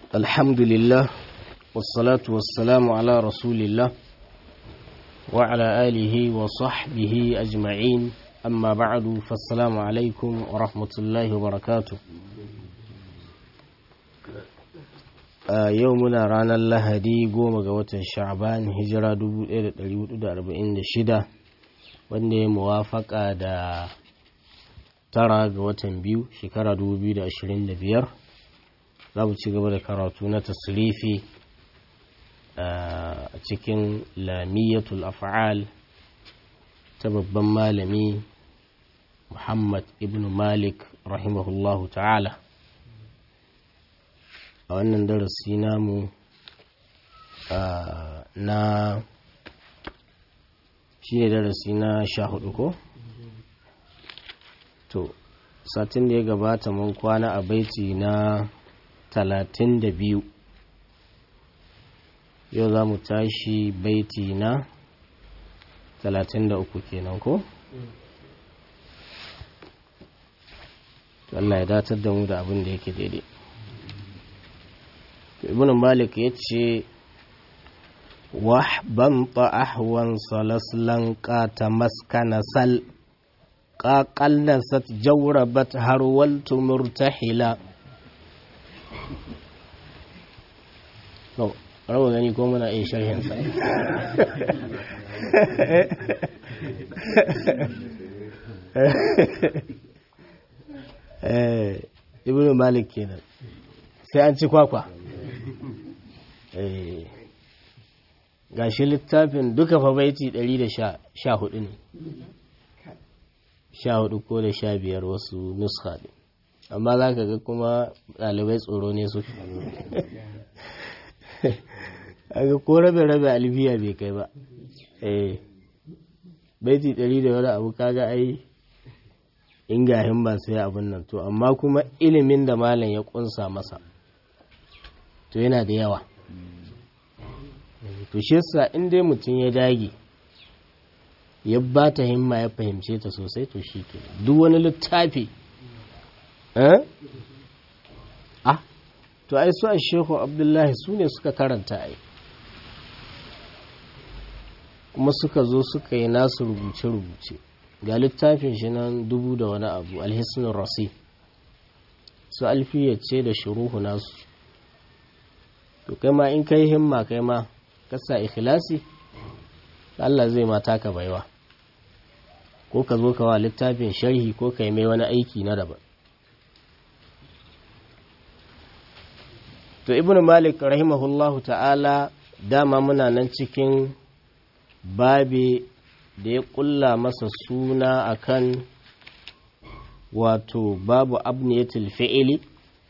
الحمد لله والصلاة والسلام على رسول الله وعلى آله وصحبه أجمعين أما بعد فالسلام عليكم ورحمة الله وبركاته يومنا رانا اللهدي قوم قوة الشعبان هجرة 1446 wanda ya muwafaka da tara ga watan biyu shekara 2025 za mu ci gaba da karatu na tasirifi a cikin lamiyatul af'al ta babban malami muhammad ibn malik rahimahullahu ta'ala a wannan darasi namu na shi ne darasi na sha hudu ko? to satin da ya gabata mun kwana a baiti na talatin da biyu yau za mu tashi baiti na talatin da uku kenan ko? Allah ya datar da mu da abin da yake daidai ibn malik ya ce wahban ahwan salaslan qata maskana sal qaqallasat jawrabat harwaltu murtahila to rawa gani ko muna yin sharhin sa eh ibnu malik kenan sai an ci kwakwa eh gashi littafin duka fa baiti 114 ne 14 ko da 15 wasu nuska ne amma za ka ga kuma ɗalibai tsoro ne su aga ko rabe-rabe alfiya bai kai ba eh baiti 100 da wani abu kaga ai in gahin ba sai abin nan to amma kuma ilimin da malam ya kunsa masa to yana da yawa to shi yasa in dai mutum ya dage ya ba ta himma ya fahimce ta sosai to shi ke duk wani littafi eh ah to ai su a shehu abdullahi su ne suka karanta ai kuma suka zo suka yi nasu rubuce-rubuce ga littafin shi nan dubu da wani abu alhisnin rasi su alfiyace da shuruhu nasu to kai ma in kai himma kai ma kasa ikhlasi Allah zai mata ka baiwa ko ka zo ka wa littafin sharhi ko ka yi mai wani aiki na daban to ibnu malik rahimahullahu ta'ala dama muna nan cikin babi da ya kulla masa suna akan wato babu abniyatul fi'ili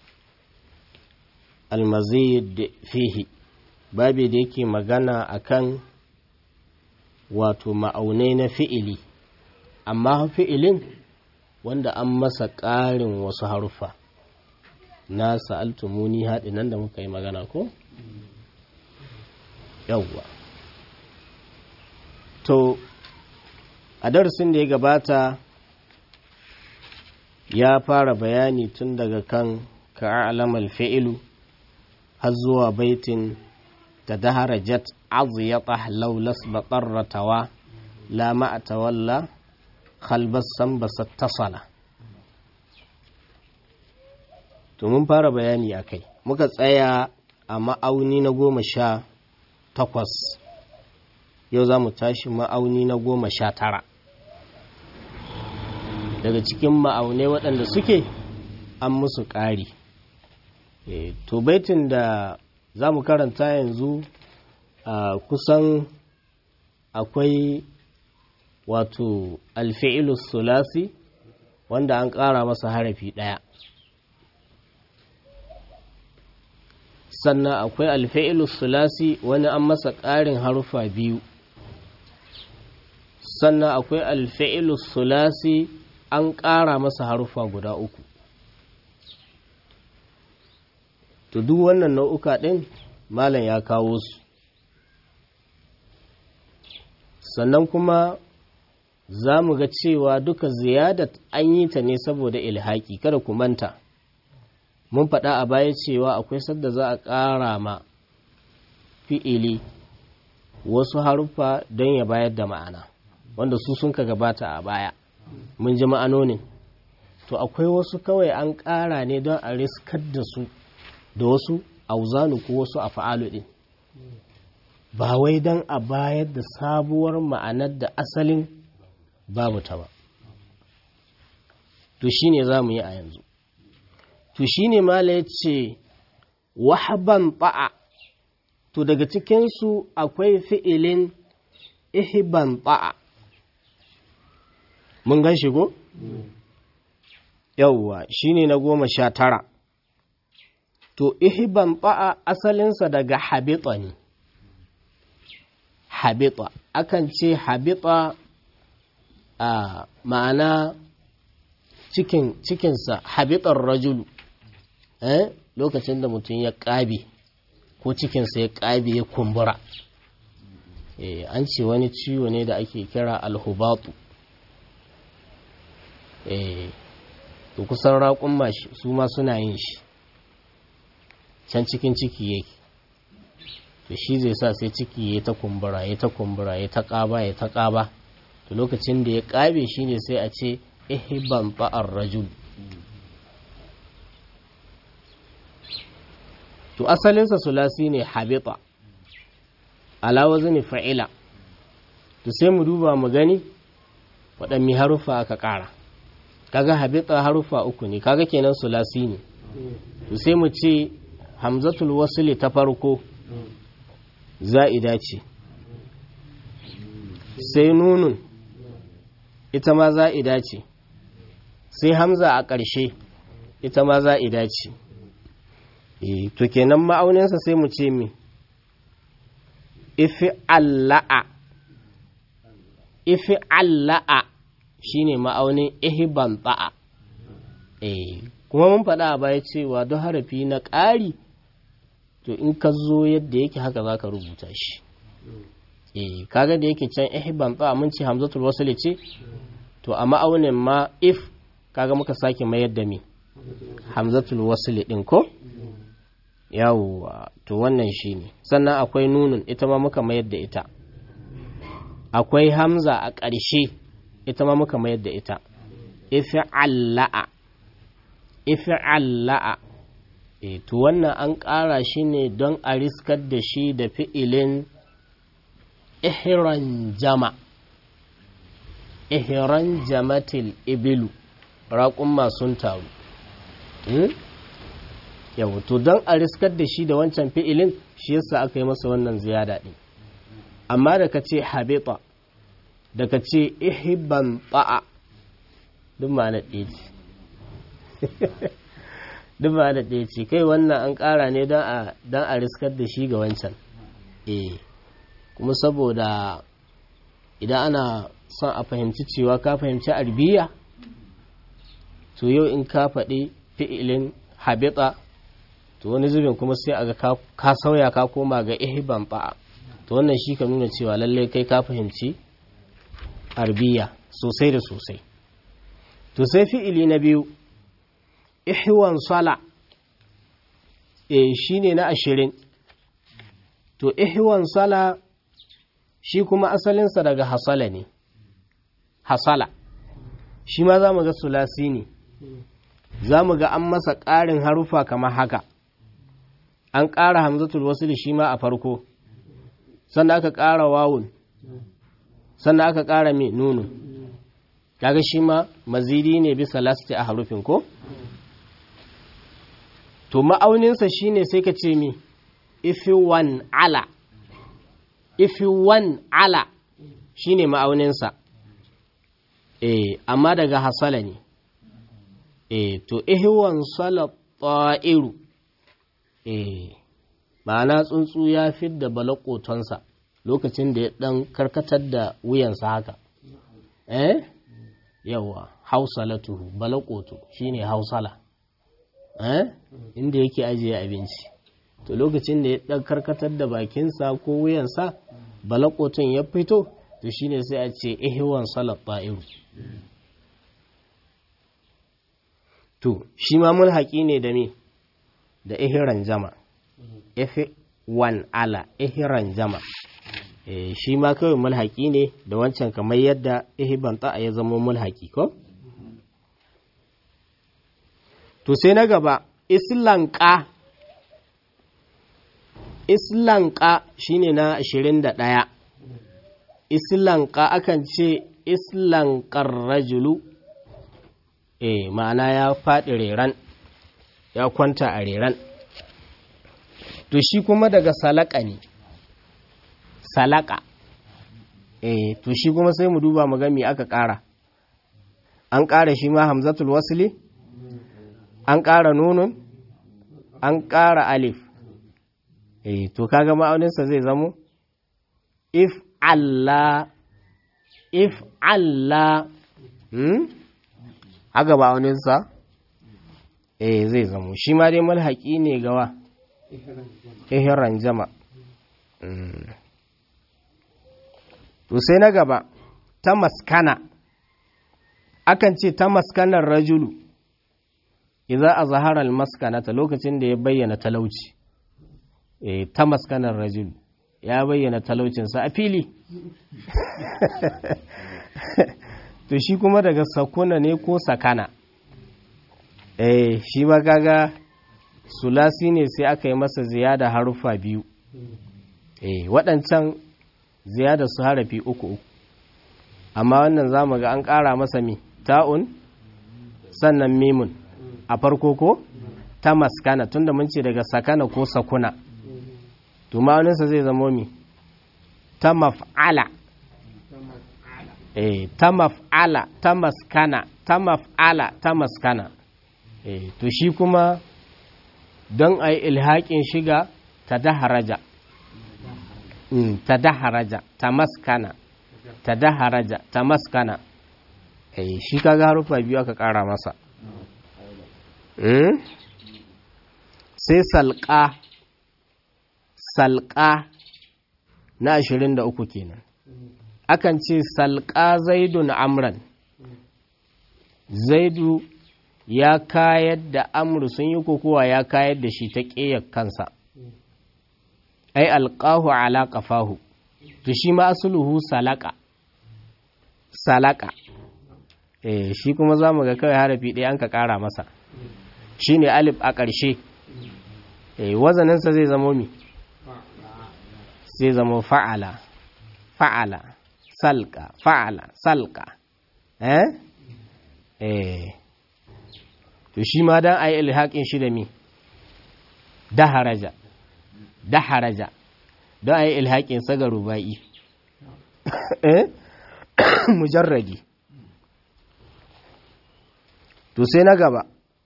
almazid fihi babi da yake magana akan wato ma'aunai na fi'ili amma fi'ilin wanda an masa ƙarin wasu harufa na sa'altumuni haɗi nan da muka yi magana ko? yawwa to a darasin da ya gabata ya fara bayani tun daga kan ka'alamal fi'ilu har zuwa baitin تدهرجت عضيطه لو لسب طرتوا لا ما تولى خلب السنبس اتصل to mun fara bayani a kai muka tsaya a ma'auni na goma sha takwas yau za mu tashi ma'auni na goma sha tara daga cikin ma'aunai waɗanda suke an musu ƙari to baitin da za mu karanta yanzu a kusan akwai wato alfi'ilus sulasi wanda an ƙara masa harafi ɗaya sannan akwai alfi'ilus sulasi wani an masa ƙarin harufa biyu sannan akwai alfi'ilus sulasi an ƙara masa harufa guda uku to duk wannan nau'uka ɗin malam ya kawo su sannan kuma za mu ga cewa duka ziyadat an yi ta ne saboda ilhaki kada ku manta mun faɗa a baya cewa akwai sadda za a ƙara ma fi'ili wasu haruffa don ya bayar da ma'ana wanda su sun ka gabata a baya mun ji ma'anonin to akwai wasu kawai an ƙara ne don a riskar da su da wasu auzanu ko wasu a fa'alu ɗin ba wai don a bayar da sabuwar ma'anar da asalin babu ta ba to shi ne za mu yi a yanzu to shi ne mala ya ce wahaban ba'a to daga cikinsu akwai fi'ilin ihiban ba'a mun gan shigo? yauwa shi ne na goma sha tara to ihiban ba'a asalinsa daga habita ne habita akan ce habita a ma'ana cikin cikinsa habitar rajulu eh lokacin da mutum ya ƙabe ko cikinsa ya ƙabe ya kumbura eh an ce wani ciwo ne da ake kira alhubatu eh to kusan raƙun mashi su ma suna yin shi can cikin ciki yake to shi zai sa sai ciki ya ta kumbura ya ta kumbura ya ta ƙaba ya ta ƙaba to lokacin da ya ƙabe shi ne sai a ce ihban ba'ar rajul to asalinsa sulasi ne habita ala wazni fa'ila to sai mu duba mu gani waɗanne harufa aka ƙara kaga habita harufa uku ne kaga kenan sulasi ne to sai mu ce hamzatul wasli ta farko za'ida ce sai nunun ita ma za'ida ce sai hamza a ƙarshe ita ma za'ida ce e to kenan ma'auninsa sai mu ce mi ifi alla'a ifi alla'a shine ma'aunin ihban ta'a e kuma mun faɗa a baya cewa don harafi na ƙari to in ka zo yadda yake haka za ka rubuta shi e kaga da yake can ihban ta'a mun ce hamzatul wasl ce to a ma'aunin ma if kaga muka sake mayar da mi hamzatul wasl din ko yawwa to wannan shine sannan akwai nunun ita ma muka mayar da ita akwai hamza a ƙarshe ita ma muka mayar da ita if'alla'a if'alla'a e to wannan an ƙara shi ne don a riskar da shi da fi'ilin ihran jama ihran jamatil ibilu raƙun masun taru yau to don a riskar da shi da wancan fi'ilin shi yasa aka yi masa wannan ziyada ɗin amma da ka ce habita da ka ce ihiban ba'a duk ma'ana ɗaya ce duk ma'ana ɗaya ce kai wannan an ƙara ne don a riskar da shi ga wancan eh kuma saboda idan ana son a fahimci cewa ka fahimci arbiya to yau in ka faɗi fi'ilin habita to wani zubin kuma sai a ga ka sauya ka koma ga ihban ba'a to wannan shi ka nuna cewa lallai kai ka fahimci arbiya sosai da sosai to sai fi'ili na biyu ihwan sala e shine na ashirin to ihwan sala shi kuma asalinsa daga hasala ne hasala shi ma za mu ga sulasi ne za mu ga an masa ƙarin harufa kamar haka an ƙara hamzatul wasil shi ma a farko sannan aka ƙara wawun sannan aka ƙara mai nunu kaga shi ma mazidi ne bisa lasti a harufin ko to ma'auninsa shine sai ka ce mi ifi wan ala ifi wan ala shine ma'auninsa eh amma daga hasala ne eh to ihwan sala ta'iru eh ma'ana tsuntsu ya fidda balakotonsa lokacin da ya dan karkatar da wuyansa haka eh yawa hausalatuhu balakoto shine hausala eh inda yake ajiye abinci to lokacin da ya dan karkatar da bakinsa ko wuyansa balakoton ya fito to shine sai a ce ihwan salat ta'iru to shi ma mulhaki ne da me da ihiran jama ifi wan ala ihiran jama e, shi ma kawai mulhaki ne da wancan kamar yadda ihiban ta'a ya zama mulhaki ko to sai na gaba islanka islanka shine na 21 islanka akan ce islankar rajulu eh ma'ana ya faɗi reran ya kwanta a reran to shi kuma daga salaka ne salaka eh to shi kuma sai mu duba mu ga me aka ƙara an ƙara shi ma hamzatul wasli an ƙara nunun an ƙara alif eh to kaga ma'auninsa zai zamo if Allah if Allah hmm? haka ma'auninsa eh zai zamo shi ma dai malhaƙi ne gawa ihiran jama to sai na gaba ta maskana akan ce ta maskanar rajulu idan a zaharar maskanata lokacin da ya bayyana talauci e, ta maskanar rajulu ya bayyana talaucinsa a fili to shi kuma daga sakuna ne ko sakana eh shi ma kaga sulasi ne sai aka yi masa ziyada haruffa biyu eh waɗancan ziyada su harafi uku uku amma wannan zamu ga an ƙara masa mi ta'un sannan mimun a farko ko ta maskana tunda mun ce daga sakana ko sakuna to ma'auninsa zai zamo mi ta maf'ala eh ta maf'ala ta maskana ta maf'ala ta maskana eh to shi kuma don a yi ilhaƙin shiga ta daharaja ta daharaja ta maskana ta daharaja ta maskana eh shi kaga harufa biyu aka ƙara masa sai salƙa salƙa na ashirin da uku kenan akan ce salƙa zaidun amran zaidu ya kayar da amru sun yi kokowa ya kayar da shi ta ƙeyar kansa ai alƙahu ala ƙafahu to shi ma asuluhu salaka salaka eh shi kuma za mu ga kawai harafi ɗaya an ka ƙara masa shi ne alif a ƙarshe eh wazaninsa zai zama mi zai zama fa'ala fa'ala salka fa'ala salka eh eh to shi ma dan ayi ilhaqin shi da mi daharaja daharaja don ayi ilhaqin sa ga rubai eh mujarradi to sai na gaba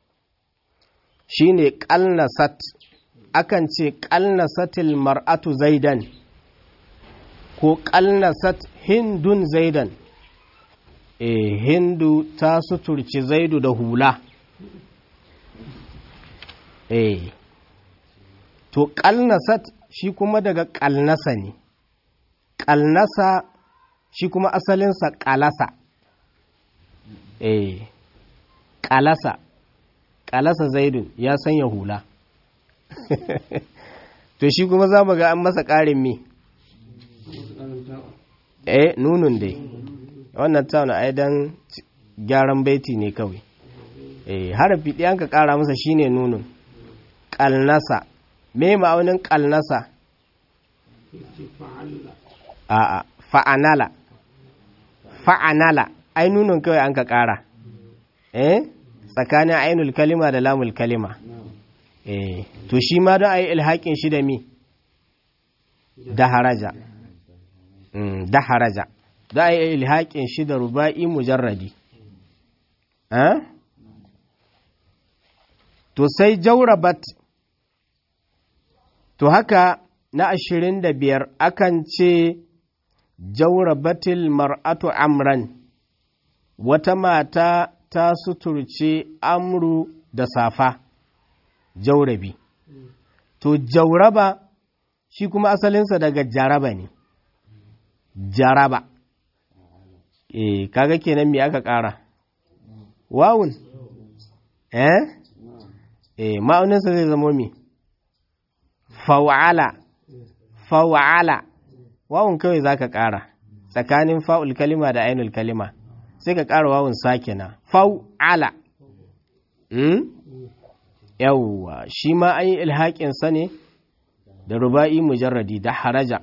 shine qalnasat akan ce qalnasatil mar'atu zaidan ko qalnasat hindun zaidan eh hindu ta suturci zaidu da hula eh to qalnasat shi kuma daga qalnasa ne qalnasa shi kuma asalinsa qalasa eh qalasa qalasa zaidun ya sanya hula to shi kuma za mu ga an masa ƙarin me eh nunun dai wannan tauna ai dan gyaran baiti ne kawai eh harafi ɗayan ka ƙara masa shine nunun ƙalnasa me ma'aunin ƙalnasa a'a fa'anala fa'anala ai nunun kawai an ka ƙara eh tsakanin ainul kalima da lamul kalima eh to shi ma don ayi ilhaƙin shi da mi da haraja da haraja za a yi ilhaƙin shi da ruba'i mujarradi to sai jaurabat to haka na ashirin da biyar akan ce jaurabatil mar'atu amran wata mata ta suturce amru da safa jaurabi to jauraba shi kuma asalinsa daga jaraba ne jaraba eh kaga kenan me aka ƙara wawun eh eh ma'auninsa zai zamo mi faw'ala faw'ala wawun kawai zaka ƙara tsakanin fa'ul kalima da ainul kalima sai ka ƙara wawun sakina faw'ala hmm? yawwa shi ma an yi ilhaƙinsa ne da ruba'i mujarradi da haraja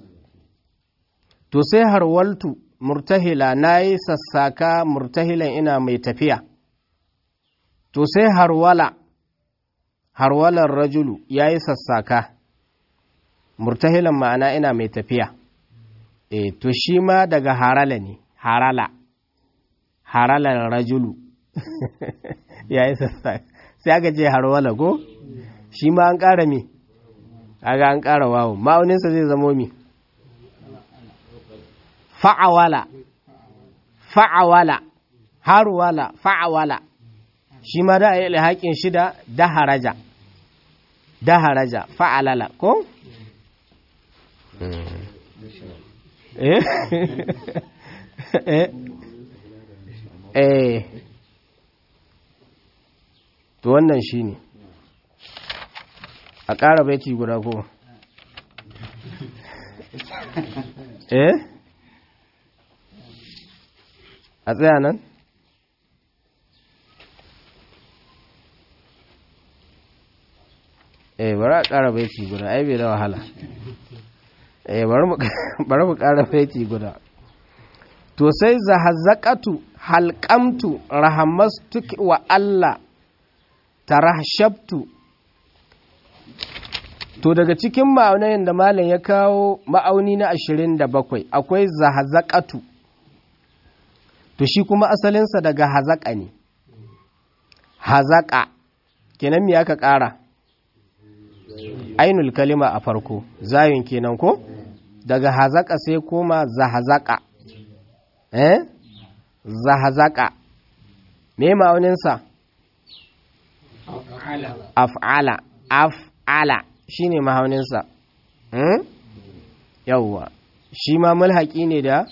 to sai harwaltu murtahila na yi sassaka murtahilan ina mai tafiya to sai harwala harwalar rajulu ya yi sassaka murtahilan ma'ana ina mai tafiya e to shi ma daga harala ne harala haralar rajulu ya yi sassaka sai aka ce harwala ko shi ma an ƙara mi aga an ƙara wawo ma'auninsa zai zamo mi fa'awala fa'awala harwala fa'awala shi ma da a yi alhaƙin shida da haraja da haraja fa'alala ko? eh eh to wannan shi ne a ƙara baiti guda ko eh a tsaya nan eh bari a ƙara baiti guda ai bai da wahala eh bari mu ƙara baiti guda to sai zahazzaqatu halqamtu rahamastu wa Allah tarahshabtu to daga cikin ma'aunayin da malam ya kawo ma'auni na 27 akwai zahazzaqatu to shi kuma asalinsa daga hazaƙa ne hazaƙa kenan me aka ƙara ainul kalima a farko zayin kenan ko daga hazaƙa sai koma zahazaƙa eh zahazaƙa me ma'auninsa af'ala af'ala shine ma'auninsa hmm? yawwa shi ma mulhaƙi ne da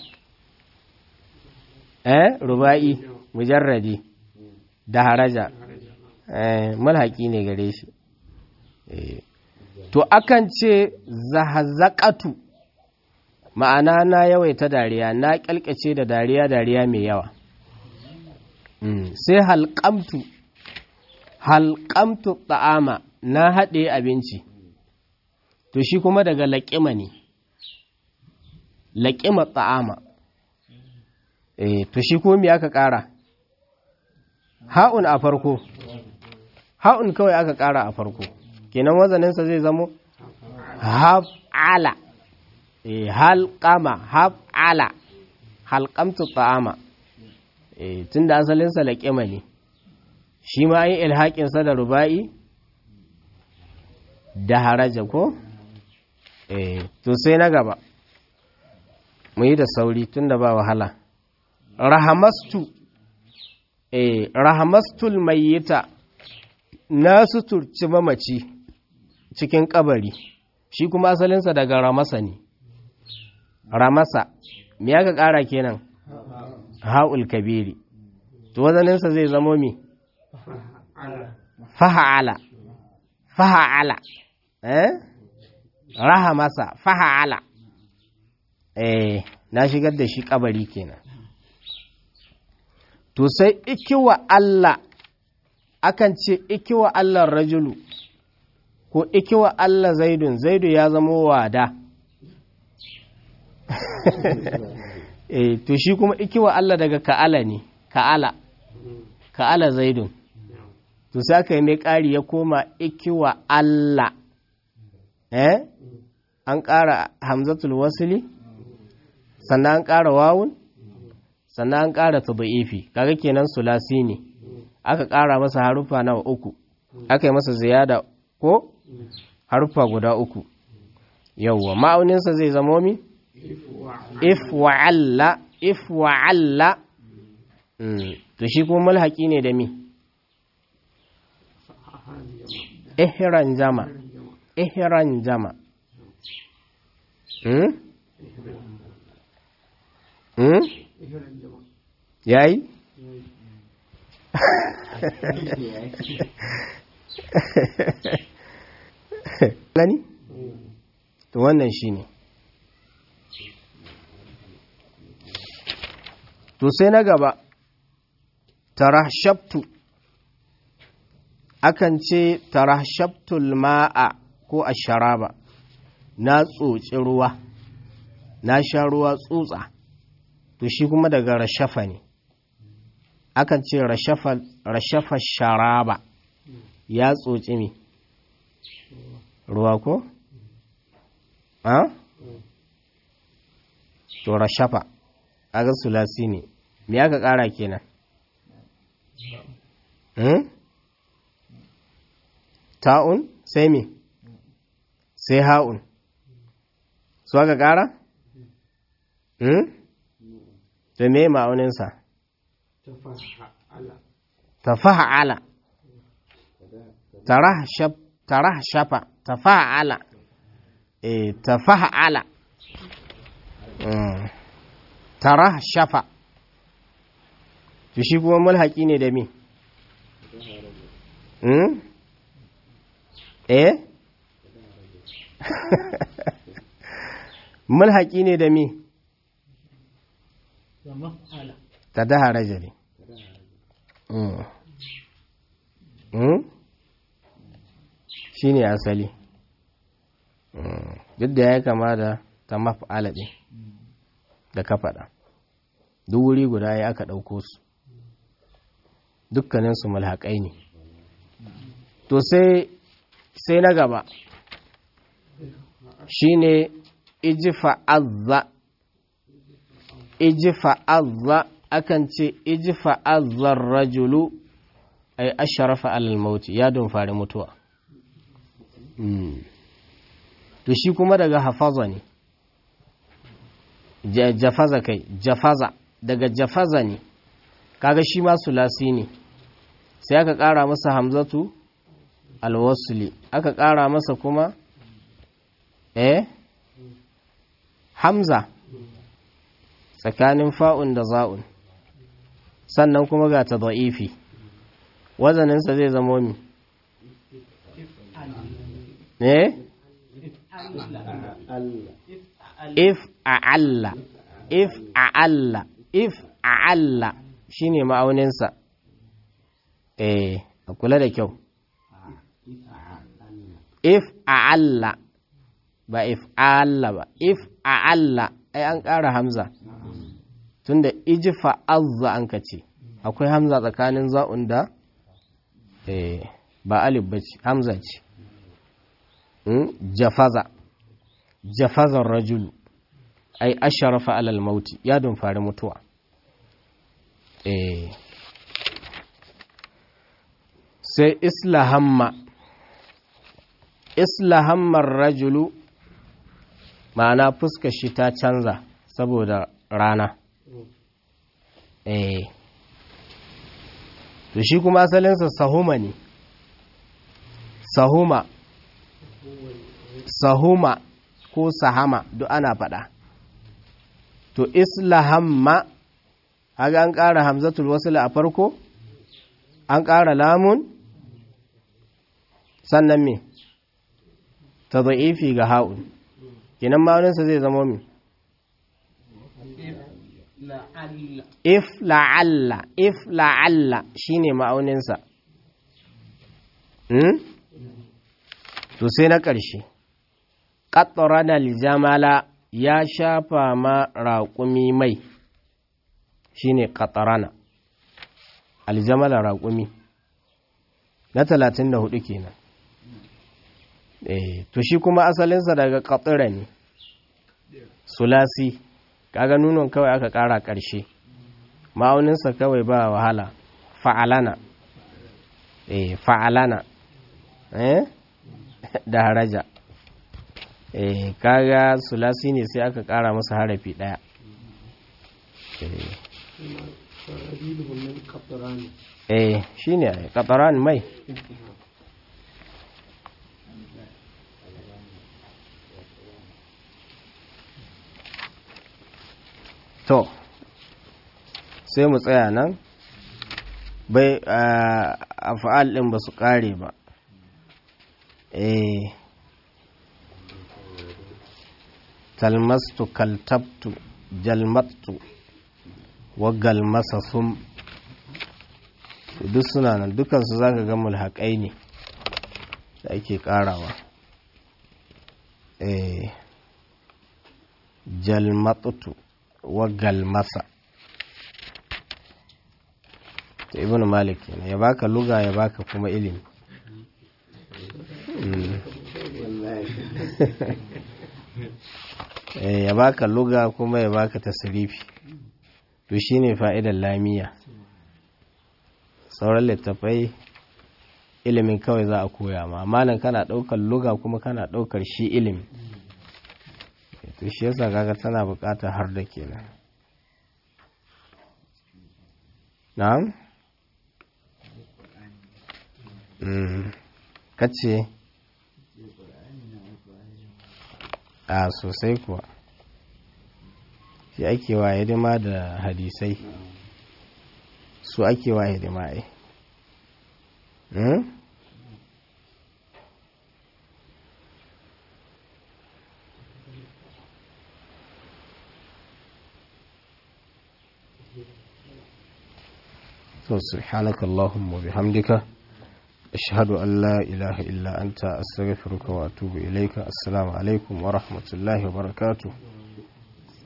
eh ruba'i mujarradi da haraja eh mulhaqi ne gare shi eh to akan ce zahazaqatu ma'ana na yawaita dariya na kalkace da dariya dariya mai yawa mm. sai halqamtu halqamtu ta'ama na haɗe abinci to shi kuma daga laƙima ne laƙima ta'ama eh to shi ko me aka ƙara ha'un a farko ha'un kawai aka ƙara a farko kenan wazaninsa zai zamo haf'ala eh halqama haf'ala halqamtu ta'ama eh tunda asalinsa laqima ne shi ma yi ilhaƙin sa da ruba'i da haraja ko eh to sai na gaba mu yi da sauri tunda ba wahala rahamastu eh rahamastul mayyita na suturci mamaci cikin kabari shi kuma asalinsa daga ramasa ne ramasa me ya ka kara kenan ha'ul kabiri to wazaninsa zai zamo mi faha'ala faha'ala eh rahamasa faha'ala eh na shigar da shi kabari kenan to sai ikiwa Allah akan ce ikiwa Allah rajulu ko ikiwa Allah zaidun zaidu ya zama wada eh to shi kuma ikiwa Allah daga ka'ala ne ka'ala ka'ala zaidun to sai aka yi mai ƙari ya koma ikiwa Allah eh an ƙara hamzatul wasili sannan an ƙara wawun sannan an ƙara tabi'ifi kaga kenan sulasi ne aka ƙara masa harufa nawa uku aka yi masa ziyada ko harufa guda uku yawwa ma'auninsa zai zamo mi if wa'alla if wa'alla to shi kuma mulhaki ne da mi ihran jama ihran jama hmm? hmm? yayi gani to wannan shine to sai na gaba tarahshabtu akan ce tarahshabtul ma'a ko asharaba na tsoci ruwa na sha ruwa tsutsa to shi kuma daga rashafa ne akan ce rashafa sharaba ya tsoci mi ruwa ko? ha? to rashafa aga sulasi ne me aka kara kenan hmm? ta'un sai me sai ha'un su aka kara? hmm? da me ma'auninsa tafa'ala tarahshafa tafa'ala eh tafa'ala tarahshafa to shi kuma mulhaki ne da me hmm? eh mulhaki ne da me ta daha rajali shi ne asali duk da ya kama da ta maf'ala ɗin da ka faɗa duk wuri guda ya aka ɗauko su dukkaninsu mulhaƙai ne to sai sai na gaba shine ijfa'azza ijfa'azza akan ce ijfa'azzar rajulu ay asharafa alal mauti ya don fari mutuwa to shi kuma daga hafaza ne jafaza kai jafaza daga jafaza ne kaga shi ma sulasi ne sai aka ƙara masa hamzatu alwasuli aka ƙara masa kuma eh hamza tsakanin fa'un da za'un sannan kuma ga ta da'ifi wazaninsa zai zamo mi eh if a'alla if a'alla if a'alla shine ma'auninsa eh a kula da kyau if a'alla ba if a'alla ba if a'alla ai an ƙara hamza tunda ijifa azza an ka ce akwai hamza tsakanin za'un da eh ba alif ba ce hamza ce jafaza jafazar rajulu ai asharafa alal mauti ya fari mutuwa eh sai islahamma islahammar rajulu ma'ana fuskar shi ta canza saboda rana eh to shi kuma asalinsa sahuma ne sahuma sahuma ko sahama duk ana faɗa to islahamma haga an ƙara hamzatul wasila a farko an ƙara lamun sannan me ta za'ifi ga ha'un kinan ma'auninsa zai zama mi if la'alla if la'alla shine ma'auninsa hmm? to sai na ƙarshe ƙattara jamala ya shafa ma raƙumi mai shine ƙattarana aljamala raƙumi na talatin da hudu kenan eh to shi kuma asalinsa daga ƙattara ne sulasi kaga nunon kawai aka ƙara ƙarshe ma'auninsa kawai ba wahala fa'alana eh fa'alana eh da haraja eh kaga sulasi ne sai aka ƙara masa harafi ɗaya eh shine ƙatarani mai to sai mu tsaya nan bai a fa'al ɗin ba su ƙare ba eh talmastu kaltabtu jalmattu wa galmasa sum duk suna nan dukansu za ka ga mulhaƙai ne da ake ƙarawa eh jalmattu wa galmasa ta ibn malik ne ya baka luga ya baka kuma ilimi ya baka luga kuma ya baka tasirifi to shine fa'idar lamiya sauran littafai ilimin kawai za a koya ma amma nan kana ɗaukar luga kuma kana ɗaukar shi ilimi to shi yasa kaga tana buƙatar har da kenan na'am kace a sosai kuwa shi ake wa hidima da hadisai su ake wa hidima ai to subhanaka allahumma bihamdika ashhadu an la ilaha illa anta astaghfiruka wa atubu ilayka assalamu alaikum wa rahmatullahi wa barakatuh